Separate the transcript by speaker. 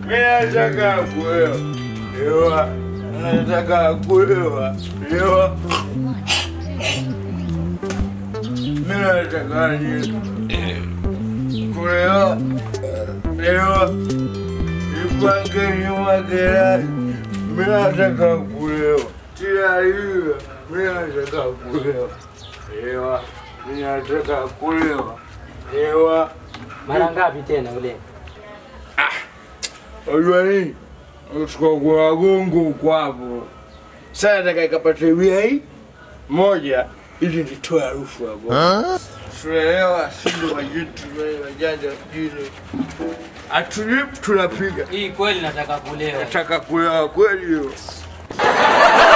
Speaker 1: Mimi nataka kuoa. Ewa. Nataka kuoa. Ewa. Mimi nataka ni kuoa. Ewa. Nipange nyuma gerani. Mimi nataka kuoa. Tia hiyo. Mimi nataka kuoa. Ewa. Mimi nataka kuoa. Ewa.
Speaker 2: Mara ngapi tena ule?
Speaker 1: Unajua nini? Uchukua kwa wagongo huko hapo. Sasa nataka ikapate wia hii moja ili nitoe harufu hapo. Tunaelewa sindo majitu wajanja mjini. Atulip tunapiga.
Speaker 2: Hii kweli nataka kulewa.
Speaker 1: Nataka kulewa kweli hiyo.